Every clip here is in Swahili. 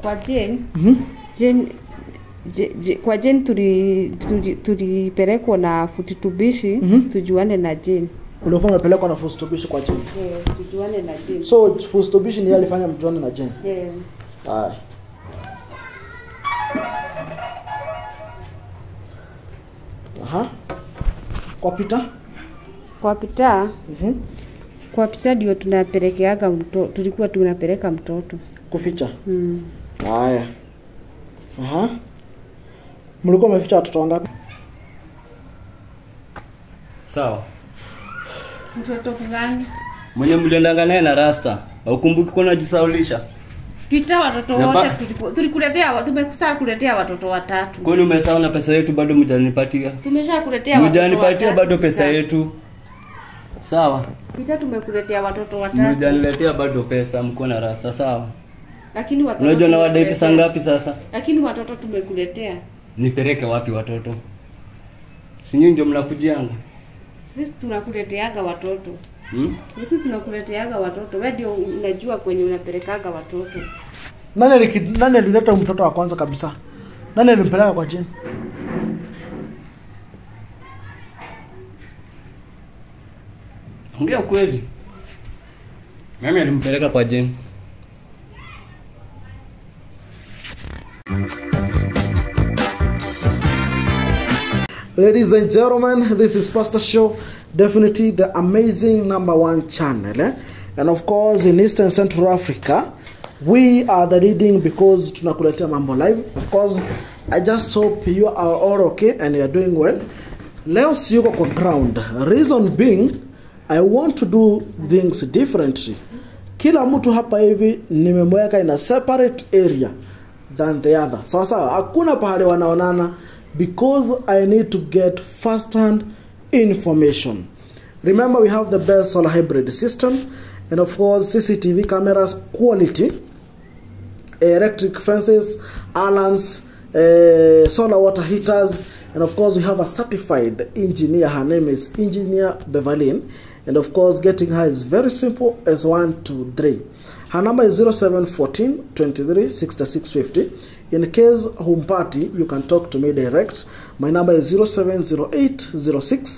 kwa Jane Mhm. Jane Je, je, kwa Jane tuli- tuli- tulipelekwa na futi tubishi Mhm. tujuane na Jane Ulikuwa umepelekwa na Fustobishi kwa Jane. yeah, tujuane na Jane So Fustobishi ni yeye alifanya mjuane na Jane. yeah. Haya. Aha. Kwa Peter? kwa Peter Mhm. kwa Peter ndio tunapelekeaga mtoto tulikuwa tunapeleka mtoto Kuficha. mm. Haya. Aha. Mlikuwa mmeficha watoto wangapi? Sawa. mtoto gani Mwenye mliendanga naye na rasta. Haukumbuki kwa najisaulisha? Peter watoto Na ba- wote tuliku- tulikuletea wa- tumekusaa kuletea watoto watatu Kwani umesahau na pesa yetu bado mjanipatia? tumesha kuletea watoto Mjanipatia watatu, bado pesa Peter. yetu. Sawa. Peter tumekuletea watoto watatu Mjaniletea bado pesa mko na rasta sawa. lakini watoto Unajua na wadai tumekuletea- pesa ngapi sasa? lakini watoto tumekuletea Nipeleke wapi watoto? Si nyinyi ndio mnakujianga? sisi tunakuleteaga watoto Hmm? sisi tunakuleteaga watoto we ndio unajua kwenye unapelekaga watoto Nani aliki, nani alileta mtoto wa kwanza kabisa? Nani alimpeleka kwa Jane? Ongea kweli. Mimi alimpeleka kwa Jane. Ladies and gentlemen, this is Pastor Show, definitely the amazing number one channel. Eh? And of course, in Eastern Central Africa, we are the leading because tunakuletea mambo live. Of course, I just hope you are all okay and you are doing well. Leo siyuko kwa ground. Reason being, I want to do things differently. Kila mtu hapa hivi nimemweka in a separate area than the other sawa sawa hakuna pahali wanaonana because i need to get first hand information remember we have the best solar hybrid system and of course cctv cameras quality electric fences alarms uh, solar water heaters and of course we have a certified engineer her name is engineer beverlin and of course getting her is very simple as one two three her number is 0714 23 6650 in case humpati you can talk to me direct my number is 0708 06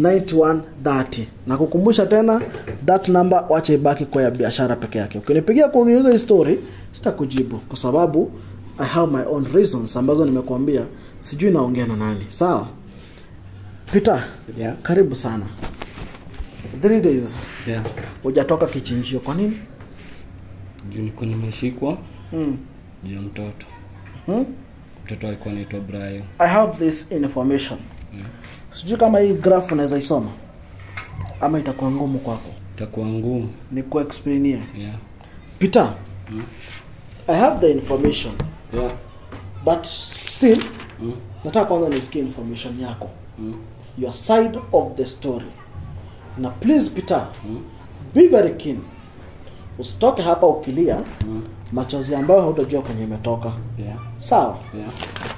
9130 na kukumbusha tena that number wacha ibaki kwa ya biashara peke yake ukinipigia kuniuza hii story sitakujibu kwa sababu i have my own reasons ambazo nimekuambia sijui naongea na nani sawa peter Yeah. karibu sana three days Yeah. hujatoka kichinjio kwa nini Juu niko nimeshikwa hmm. juu ya mtoto. Hmm? Mtoto alikuwa anaitwa Brian. i have this information Yeah. sijui kama hii graph unaweza isoma ama itakuwa ngumu kwako Itakuwa ngumu. ni kuexplainia Yeah. peter i have the information Yeah. but still Mm. nataka kwanza nisikie information yako Mm. your side of the story na please peter Mm. be very keen usitoke hapa ukilia Mm. machozi ambayo hautajua kwenye imetoka Yeah. sawa Yeah.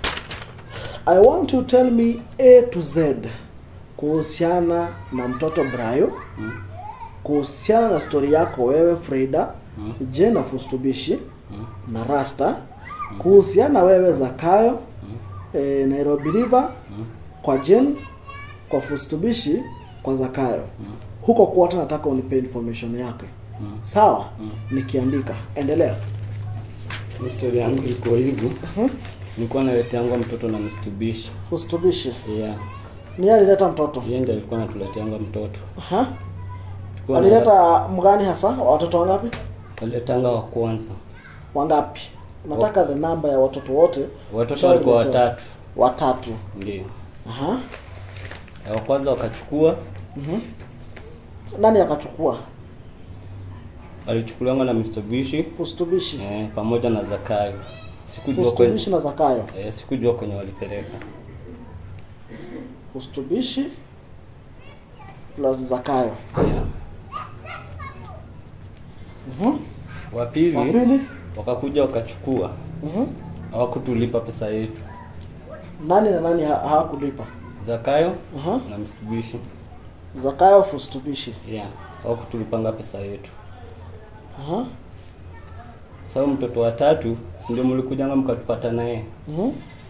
i want you to tell me a to z kuhusiana na mtoto brayo Mm. kuhusiana na stori yako wewe frida Mm. je na fustubishi Mm. na rasta kuhusiana wewe zakayo e, nairobi river Mm. kwa jen kwa fustubishi kwa zakayo huko kuota nataka unipe information yake Mm. sawa Mm. nikiandika endelea Hii story yangu iko hivi. Mhm. Nilikuwa naleteangwa mtoto na Mitsubishi. fustubishi Yeah. ni yeye alileta mtoto Yeye ndiye alikuwa anatuleteanga mtoto. Aha. Tulikuwa na- alileta mgani hasa watoto wangapi Aletanga wa kwanza. wangapi nataka the number ya watoto wote Watoto walikuwa Shawaletea. watatu. watatu Ndio. Aha. Na Wa kwanza wakachukua, Mhm. nani akachukua alichukuliwa na Mitsubishi fustubishi eh, pamoja na Zakayo. Sikujua kwenye fustubishi na zakayo eh, sikujua kwenye walipeleka. fustubishi plus zakayo Yeah. Mhm. Wa wa pili pili wakakuja wakachukua, Mhm. hawakutulipa pesa yetu. nani na nani ha- hawakulipa Zakayo Aha. na Mitsubishi. zakayo fustubishi Yeah. Hawakutulipanga pesa yetu. Aha. Sasa mtoto wa tatu Si ndio mlikujanga mkatupata naye Mhm.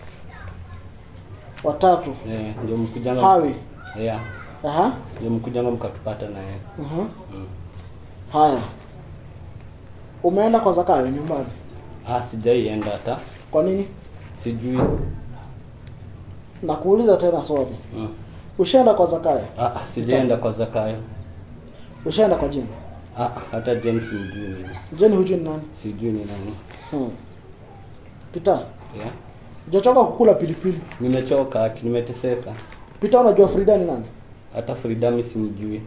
Watatu. eh, ndio mkujanga Hawi. yeah, Aha. ndio mkujanga mkatupata naye Mhm. mm. Haya. Umeenda kwa Zakayo nyumbani. Ah, sijaienda hata Kwa nini? sijui Nakuuliza tena swali. mm. Ushaenda kwa Zakayo? ah, ah, sijaenda kwa Zakayo Ushaenda kwa Jeni? ah, hata James mjui mimi Jeni hujui ni nani? sijui ni nani Hmm. Peter, yeah. hujachoka kukula pilipili? nimechoka aki nimeteseka Peter, unajua Frida ni nani? hata Frida mi simjui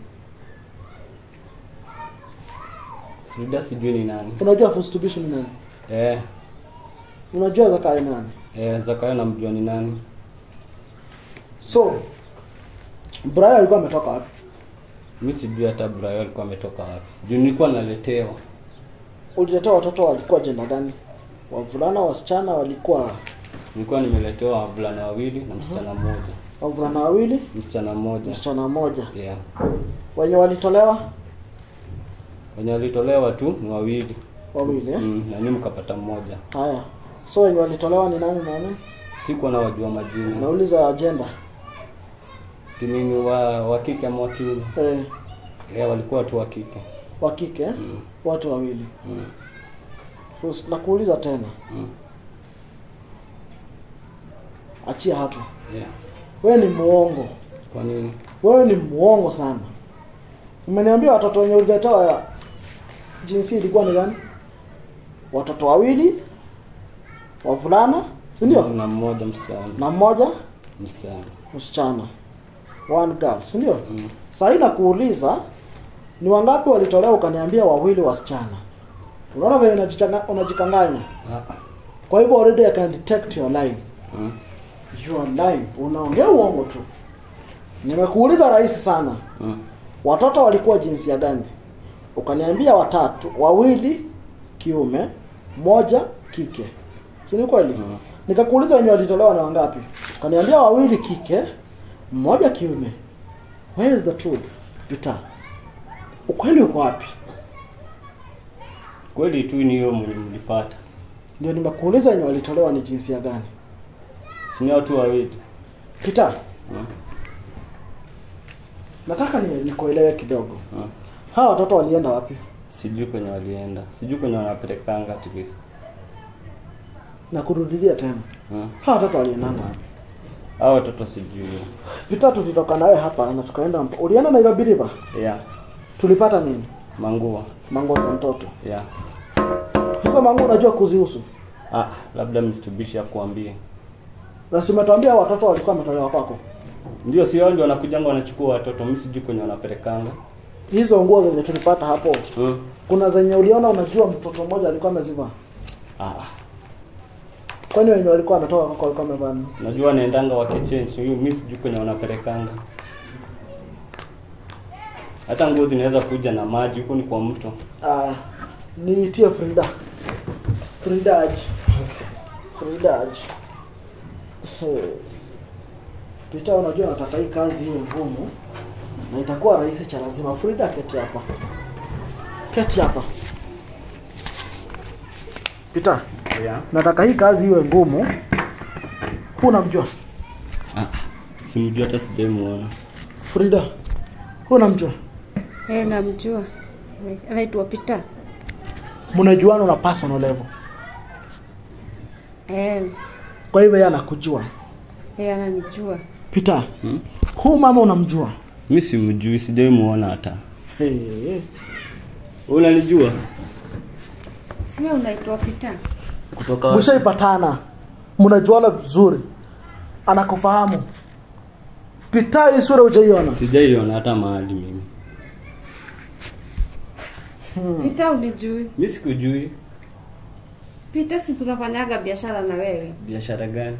Frida sijui ni nani Unajua Fustubishi ni nani? eh, Unajua Zakayo ni nani? eh, Zakayo namjua ni nani So, Brian alikuwa ametoka wapi? mi sijui hata Brayo alikuwa ametoka wapi juu nilikuwa naletewa Uliletea watoto walikuwa jenda gani? Wavulana, wasichana walikuwa nilikuwa nimeletewa wavulana wawili na msichana mmoja wavulana wawili, msichana mmoja msichana mmoja. yeah. Wenye walitolewa wenye walitolewa tu ni wawili wawili eh? mm, na nyinyi mkapata mmoja Haya. So wenye walitolewa ni nani nani? sikuwa na wajua majina Nauliza agenda. timini wa wa kike ama wa kiume Eh, yeah, walikuwa tu wa kike wa kike eh? mm. Watu wawili. Mm. Fus, nakuuliza tena. Mm. Achia hapo. Yeah. Wewe ni muongo. kwa nini Wewe ni muongo sana. Umeniambia watoto wenye uliletewa ya jinsia ilikuwa ni gani? Watoto wawili wavulana, si ndio? na mmoja msichana Na mmoja msichana msichana. One girl, si ndio? mm. Sasa hii nakuuliza ni wangapi walitolewa ukaniambia wawili wasichana. Unaona vile unajichanga- unajikanganya. ah. Kwa hivyo already I can detect your line. mm. You are lying. Unaongea uongo tu. Nimekuuliza rahisi sana. mm. Watoto walikuwa jinsia gani? Ukaniambia watatu, wawili kiume, moja kike. Si ni kweli? Mm. Nikakuuliza wenye walitolewa ni wangapi? Ukaniambia wawili kike, mmoja kiume. Where is the truth? Peter. Ukweli uko wapi? kweli tu ni hiyo mwenye mlipata Ndio nimekuuliza wenye walitolewa ni jinsia gani? sini watu wawili Peter, mm. nataka ni nikuelewe kidogo. mm. Hawa watoto walienda wapi? sijui kwenye walienda sijui kwenye wanapelekanga at least Na kurudilia tena. mm. Hawa watoto walienda wapi? hao watoto sijui Peter, tulitoka nawe hapa na tukaenda mpa. Ulienda Nairobi River? yeah. Tulipata nini? mangua Mango za mtoto. yeah. Hizo mango unajua kuzihusu? ah, labda mstubishi akuambie Na si umetuambia watoto walikuwa wametolewa kwako. ndio si wao ndio wanakujanga wanachukua watoto mi sijui kwenye wanapelekanga Hizo nguo zenye tulipata hapo, mm. kuna zenye uliona unajua mtoto mmoja alikuwa amezivaa. ah. Kwani wenye walikuwa wametoka kwako walikuwa wamevaa nini? najua wanaendanga wakichange hiyo mi sijui kwenye wanapelekanga hata nguo zinaweza kuja na maji huko ni kwa mto Ah, niitie Frida. Frida aje. Frida aje. Hey. Peter, unajua nataka hii kazi iwe ngumu na itakuwa rahisi cha lazima. Frida, keti hapa. Keti hapa. Peter, yeah. nataka hii kazi iwe ngumu. Huu unamjua? ah. simjui hata sijaimuona Frida. Huu unamjua? Eh, namjua. Anaitwa Peter. Mnajuana na personal level. Eh, Kwa hivyo yeye anakujua. eh ananijua. Peter, hmm? huu mama unamjua? mi simjui sijaimuona hata Hey. Wewe unanijua Si wewe unaitwa Peter? kutoka wapi? Mshaipatana, mnajuana vizuri, anakufahamu. Peter, hii sura hujaiona? sijaiona hata mahali mimi Peter unijui? mi sikujui Peter, si tunafanyaga biashara na wewe? biashara gani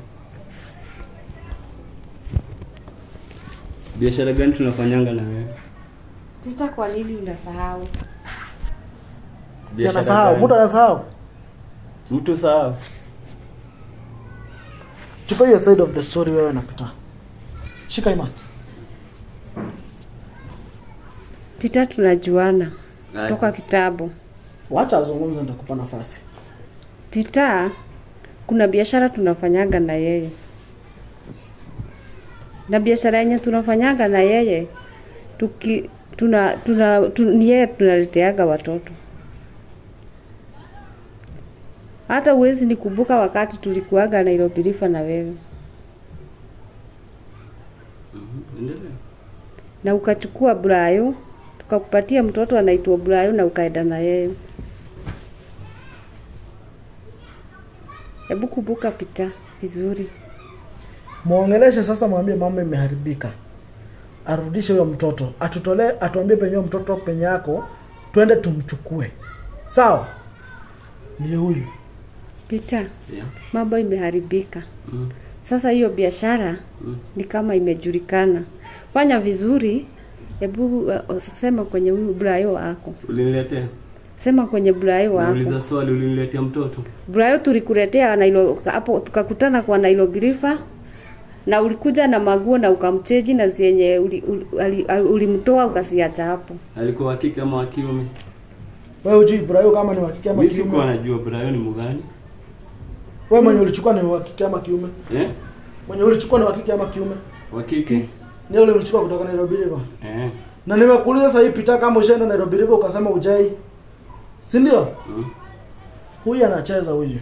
biashara gani tunafanyanga na wewe Peter, kwa nini unasahau? Biashara Anasahau, gani? mtu anasahau. mtu sahau Chukua hiyo side of the story wewe na Peter. Shika imani. Peter, tunajuana Aje. toka kitabu. Wacha azungumze nitakupa nafasi. Peter, kuna biashara tunafanyaga na yeye na biashara yenye tunafanyaga na yeye tuki tuna, tuna, tu, ni yeye tunaleteaga watoto hata uwezi nikumbuka wakati tulikuaga Nairobi River na wewe Mhm, endelea. na ukachukua Brayo tukakupatia mtoto anaitwa Brayo na ukaenda na yeye. Hebu kumbuka pita vizuri. mwongeleshe sasa mwambie mama imeharibika arudishe huyo mtoto atutolee atuambie penye huyo mtoto penye yako twende tumchukue sawa ndiye huyu Pita, Yeah. mambo imeharibika. Mm, Sasa hiyo biashara mm. ni kama imejulikana. Fanya vizuri. Hebu uh, sema kwenye huyu Brayo wako. uliniletea Sema kwenye Brayo wako. nauliza swali uliniletea mtoto Brayo tulikuletea Nairobi hapo tukakutana kwa Nairobi River na ulikuja na maguo na ukamcheji na zenye ulimtoa uli, uli, ulimtoa ukasiacha hapo. alikuwa wa kike ama wa kiume wewe hujui Ibrahim kama ni wa kike ama mi sikuwa kiume najua brayo ni mgani wewe mwenye ulichukua ni wa kike ama kiume eh? mwenye ulichukua ni wa kike ama kiume wa kike ni ule ulichukua kutoka Nairobi River eh. na nimekuuliza sasa hii pita kama ushaenda Nairobi River ukasema ujai si ndio mm. huyu anacheza huyu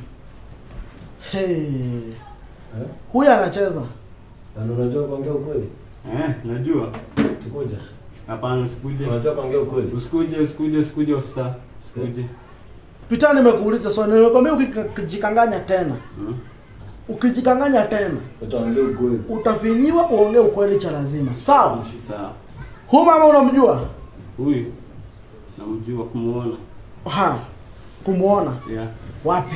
hey. huyu anacheza Na unajua kuongea ukweli? eh, najua Tukuje. hapana usikuje Unajua kuongea ukweli? usikuje usikuje usikuje ofisa usikuje pita nimekuuliza swali nimekwambia ukijikanganya tena mm. ukijikanganya tena Utaongea ukweli. utafinyiwa uongee ukweli cha lazima sawa sawa huyu mama unamjua huyu namjua kumuona ha kumuona yeah. wapi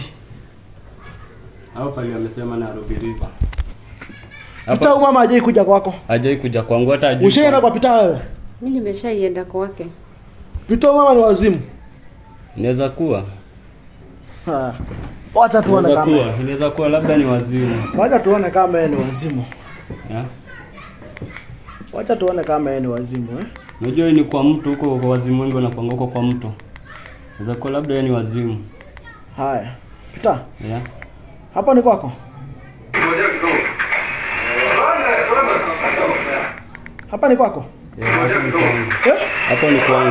hapo pale amesema Nairobi River pita huyu mama hajai kuja kwako hajai kuja kwangu hata ajui ushaenda kwa pita wewe Mimi nimeshaienda kwake. pita huyu mama ni wazimu inaweza kuwa Ha. wacha tuone inaweza kama kuwa inaweza kuwa labda ni wazimu wacha tuone kama yeye ni wazimu yeah. wacha tuone kama yeye ni wazimu eh Unajua hii ni kwa mtu huko kwa wazimu wengi wanakuanga huko kwa mtu. Inaweza kuwa labda yeye ni wazimu. haya pita Yeah. hapo ni kwako hapa ni kwako Yeah, hapo ni kwangu. eh? Hapo ni kwangu.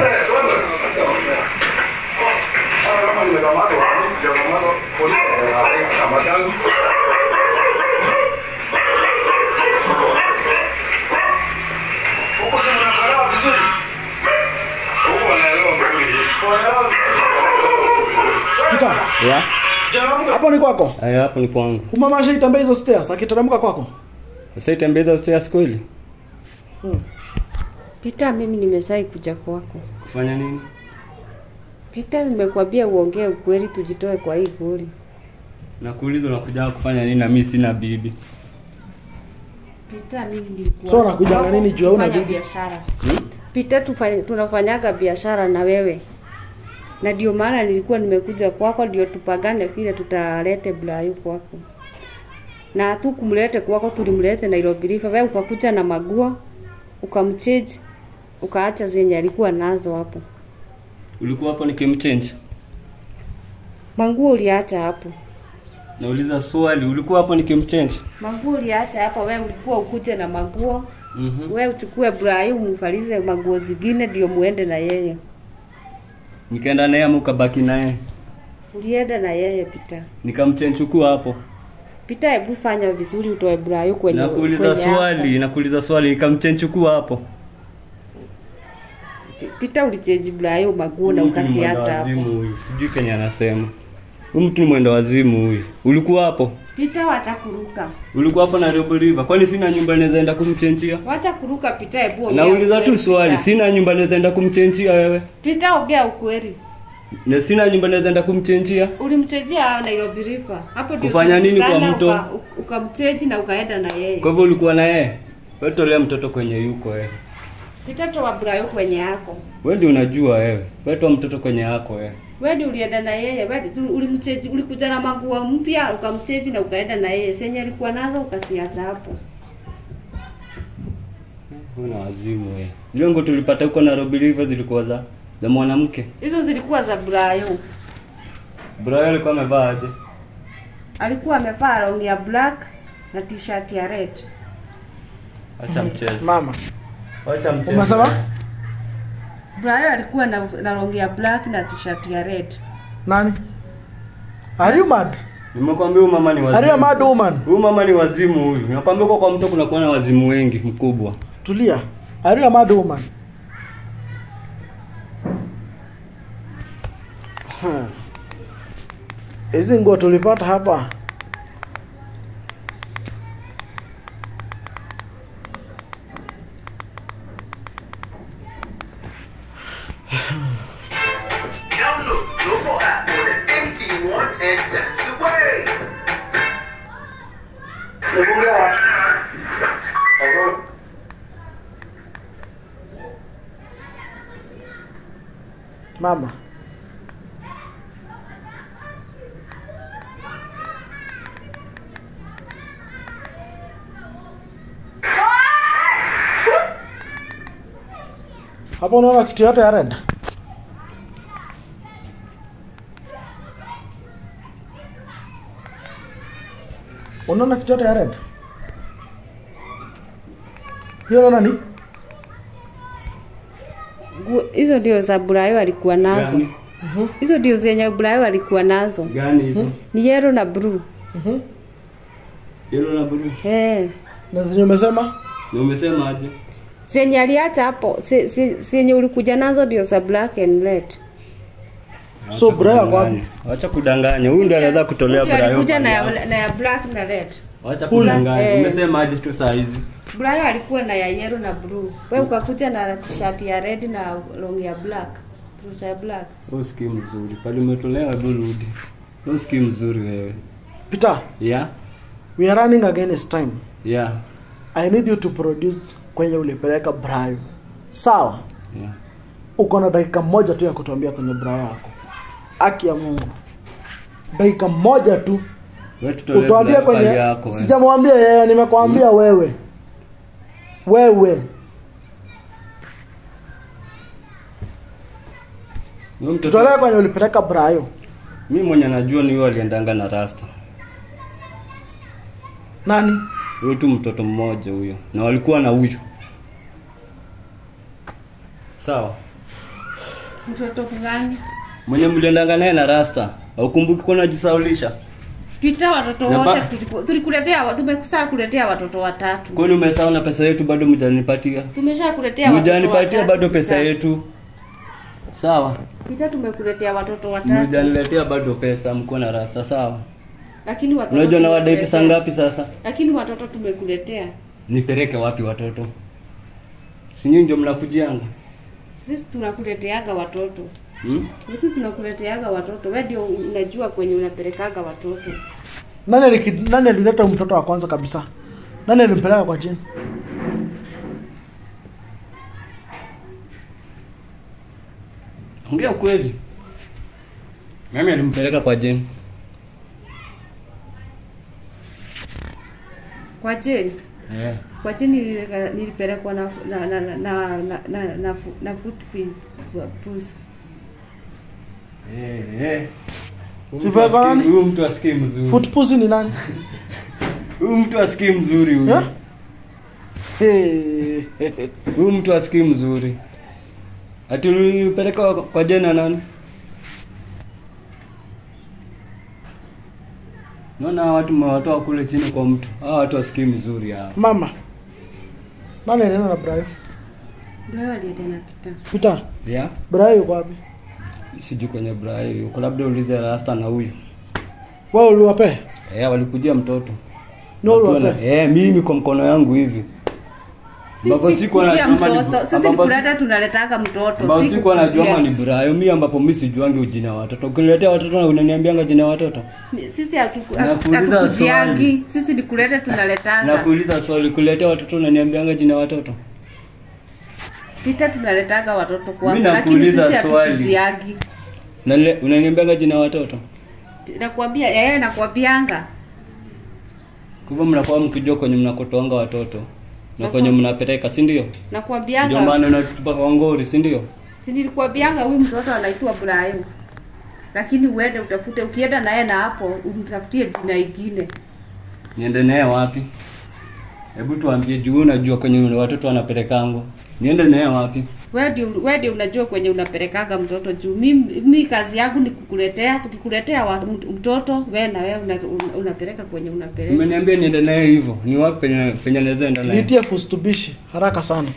pita Yeah. hapo ni kwako Aya, hapo ni kwangu. umama ashaitembea hizo stairs akiteremka kwako Sasa itembeza stairs kweli? Pita, mimi nimeshai kuja kwako. Kufanya nini? Pita, nimekwambia uongee ukweli, tujitoe kwa hii goli. Nakuuliza unakuja kufanya nini na mimi sina bibi. Pita, mimi nilikuwa So, unakujanga nini juu hauna Kufanya bibi? biashara. Hmm? Pita, tufanye tunafanyaga biashara na wewe, na ndio maana nilikuwa nimekuja kwako, ndio tupagane vile tutalete Brayo kwako, na hatukumlete kwako, tulimlete Nairobi River. Wewe ukakuja na maguo ukamchange, ukaacha zenye alikuwa nazo hapo. Ulikuwa hapo nikimchange. Manguo uliacha hapo, Nauliza swali, ulikuwa hapo nikimchange? manguo uliacha hapo. Wewe ulikuwa ukuje na maguo Mhm. wewe uchukue Brayo umvalize maguo zingine, ndio muende na yeye. Nikaenda naye ama ukabaki naye? Ulienda na yeye Pita. Nikamchange chukua hapo. Pita, hebu fanya vizuri, utoe Brayo kwenye Nakuuliza kwenye swali, nakuuliza swali, nikamchange chukua hapo. hapo. Pita, ulichange Brayo maguo na Huyu mtu ni mwenda ukasiacha hapo. wazimu huyu. Sijui kenye anasema. Huyu mtu ni mwenda wazimu huyu. Ulikuwa hapo? Pita, wacha kuruka, Ulikuwa hapo Nairobi River. Kwani sina nyumba naweza enda kumchenjia? wacha kuruka. Pita, hebu ongea Nauliza tu ukweli, swali, Pita. sina nyumba naweza enda kumchenjia wewe? Pita, ongea ukweli. Na sina nyumba naweza enda kumchenjia? Ulimchejea Nairobi River. Hapo ndio Kufanya nini kwa tulikutana, mto? uka- Ukamcheji na ukaenda na yeye. Kwa hivyo ulikuwa na yeye? Wewe tolea mtoto kwenye yuko wewe. Pita, toa Brayo kwenye yako. Wewe ndio unajua wewe. Wewe toa mtoto kwenye yako wewe. Wewe ndio ulienda na yeye, wewe ndio ulimcheji, ulikuja na maguo mpya ukamcheji na ukaenda na yeye. Senye alikuwa nazo ukasiacha hapo. Wewe na wazimu wewe. Lengo tulipata huko Nairobi River zilikuwa za za mwanamke. Hizo zilikuwa za Brayo. Brian alikuwa amevaa aje? alikuwa amevaa long ya black na t-shirt ya red Acha mchezo. mama Acha mchezo. Umesema? Brian alikuwa na, na long ya black na t-shirt ya red nani are you mad Nimekwambia huyu mama ni wazimu. are you a mad woman Huyu mama ni wazimu huyu. Nakwambia kwa kwa mtu kuna kuwa na wazimu wengi mkubwa. tulia are you a mad woman Ha. hizi nguo tulipata hapa Download Global app on anything you want and dance away. mama hapo unaona kitu yote ya red unaona kitu yote ya red hiyo unaona ni Nguo- hizo ndio za Brian alikuwa nazo Gani? hizo ndio zenye Brian alikuwa nazo Gani hizo? ni yellow na blue Mhm. Yellow na blue. eh na zenye umesema Na umesema aje? zenye aliacha hapo se- se- zenye ulikuja nazo ndio za black and red So, Brian ako wapi? Acha kudanganya. Huyu ndiye anaweza kutolea Ndio Brian. alikuja na pale ya, hapo. na ya black na red Acha Huyu. kudanganya. Eh. Umesema aje tu saa hizi? Brian alikuwa na ya yellow na blue wewe ukakuja na t-shirt ya red na long ya black trouser ya black Wewe usikii mzuri. Pale umetolewa hebu rudi. Wewe usikii mzuri wewe. peter Yeah? we are running against time Yeah. i need you to produce kwenye ulipeleka brayo sawa Yeah. uko na dakika moja tu ya kutuambia kwenye brayo yako haki ya mungu dakika moja tu Wewe tutolee utuambie Brian pale kwenye yako. wewe. sijamwambia yeye nimekwambia wewe wewe Wewe mtoto- tutolee kwenye ulipeleka brayo Mimi mwenye najua ni huyo aliendanga na rasta. nani Huyo tu mtoto mmoja huyo. Na walikuwa na huyu. Sawa. mtoto gani Mwenye mliendanga naye na rasta. Haukumbuki kwa najisaulisha? Pita watoto Na wote ba- tuliku- tulikuletea wa- tumekusaa kuletea watoto watatu Kwani umesahau na pesa yetu bado mjanipatia? tumesha kuletea watoto Mjanipatia watatu, bado pesa Pita. yetu. Sawa. Pita tumekuletea watoto watatu Mjaniletea bado pesa mko na rasta sawa. lakini watoto Unajua na wadai tumekuletea- pesa ngapi sasa? lakini watoto tumekuletea Nipeleke wapi watoto? Si nyinyi ndio mnakujianga? sisi tunakuleteaga watoto Hmm? sisi tunakuleteaga watoto we ndio unajua kwenye unapelekaga watoto nani aliki- nani alileta mtoto wa kwanza kabisa nani alimpeleka kwa chini Ongea ukweli. Mimi alimpeleka kwa Jane. kwa jeni Eh. kwa jeni nilileka- nilipelekwa na na na na na na, na, na, fu- na foot feed wa pusi Eh, eh. Huyu Si mtu asikii- baba nani? Huyu mtu asikii mzuri. footpussy ni nani Huyu mtu asikii mzuri huyu. Eh? Hey. Huyu mtu asikii mzuri. Ati ulipeleka kwa- kwa Jane na nani? Naona hawa watu mmewatoa kule chini kwa mtu. Hawa watu wasikii mzuri hawa. mama nani alienda na brayo Leo alienda na pita peter Yeah? brayo yuko wapi Sijui kwenye Brayo yuko labda ulize Rasta na huyu. wao uliwapea Eh, walikujia mtoto. No, Wakiwa uliwapea? na- Eh, mimi kwa mkono yangu hivi. Ambapo sisi sikuwa kujia najua kama ni- mtoto sisi ambapo- nikuleta tunaletanga mtoto ambapo si sikuwa najua kukujia. kama ni Brayo, mimi ambapo mimi sijuangi ujina wa watoto. Ukiniletea watoto na unaniambianga jina wa watoto. sisi hatuku- Nakuuliza hatukujiangi swali. sisi nikulete tunaletanga Nakuuliza swali, kuletea watoto unaniambianga jina wa watoto? pita tunaletanga watoto kwako Mimi lakini nakuuliza sisi swali. hatukujiangi Na le- unaniambianga jina wa watoto? nakwambia yeye nakwambianga Kwa hivyo mnakuwa mkijua kwenye mnakotoanga watoto na kwenye mnapeleka, si ndio? Ndio nakwambianga maana unatupa kwa ngori, si ndio? si nilikwambianga huyu mtoto anaitwa Brian lakini uende utafute ukienda naye na hapo umtafutie jina ingine Niende naye wapi? Hebu tuambie juu unajua kwenye watoto wanapelekango. Niende naye wapi? wewe ndio wewe ndio unajua kwenye unapelekaga mtoto juu mimi mi kazi yangu ni kukuletea tukikuletea wa, mtoto wewe na wewe una, una, unapeleka kwenye unapeleka Umeniambia niende naye hivyo. Ni wapi penye penye naweza enda naye? nitie fustubishi haraka sana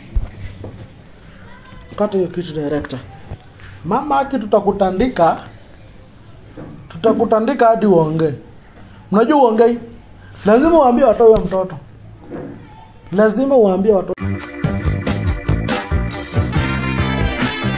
kata hiyo kitu director mama aki tutakutandika tutakutandika hadi uongee mnajua uongei lazima uambie watoe huyo mtoto lazima uambie watoto